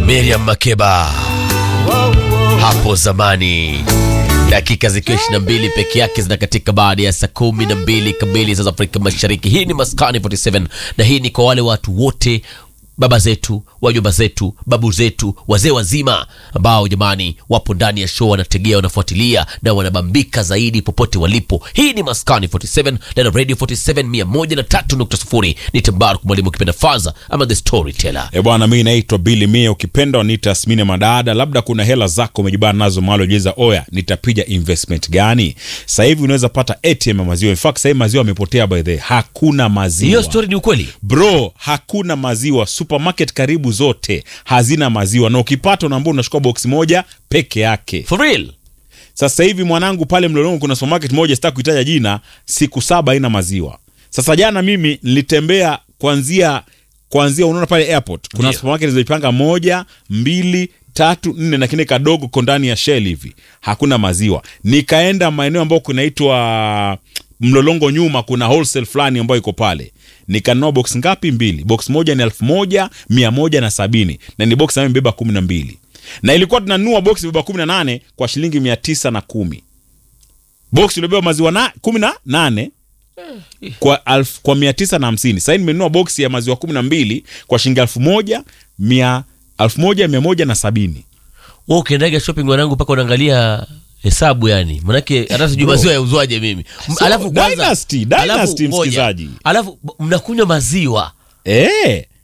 Miriam Makeba hapo zamani, dakika zikiwa 22 peke yake zinakatika baada ya saa kumi na mbili kamili za Afrika Mashariki. Hii ni Maskani 47 na hii ni kwa wale watu wote baba zetu, wajomba zetu, babu zetu, wazee wazima ambao jamani wapo ndani ya show, wanategea, wanafuatilia na wanabambika zaidi popote walipo. Hii ni Maskani 47 na Radio 47 103.0. Ni Tambaru mwalimu ukipenda Faza ama the storyteller. E bwana, mi naitwa Billy Mia, ukipenda waniita Asmini Madada. Labda kuna hela zako umejibana nazo mahali ujiuliza, oya, nitapiga investment gani? Sasa hivi unaweza pata ATM ya maziwa. In fact sasa hivi maziwa yamepotea, by the way, hakuna maziwa Hiyo story ni ukweli? bro, hakuna maziwa. Supermarket karibu zote hazina maziwa, na ukipata unaambia unachukua box moja peke yake. For real? Sasa hivi mwanangu, pale Mlolongo kuna supermarket moja, sitaki kuitaja jina, siku saba haina maziwa. Sasa jana mimi nilitembea kuanzia kuanzia, unaona pale airport kuna Ndio. supermarket zilizopanga moja, mbili, tatu, nne na kile kadogo ko ndani ya shell hivi, hakuna maziwa. Nikaenda maeneo ambayo kunaitwa Mlolongo nyuma, kuna wholesale fulani ambayo iko pale nikanunua box ngapi? Mbili. Box moja ni elfu moja mia moja na sabini na ni box ambayo imebeba kumi na mbili na ilikuwa tunanunua box imebeba kumi na nane kwa shilingi mia tisa na kumi box ilibeba maziwa na kumi na nane kwa alf, kwa mia tisa na hamsini sahii nimenunua box ya maziwa kumi na mbili kwa shilingi elfu moja mia elfu moja mia moja na sabini Wewe ukiendaga shopping mwanangu, mpaka unaangalia hesabu yani, manake hata sijui maziwa yauzwaje mimi. M- So, Dynasty, Dynasty, ngoja. msikizaji. alafu b- mnakunywa maziwa Eh,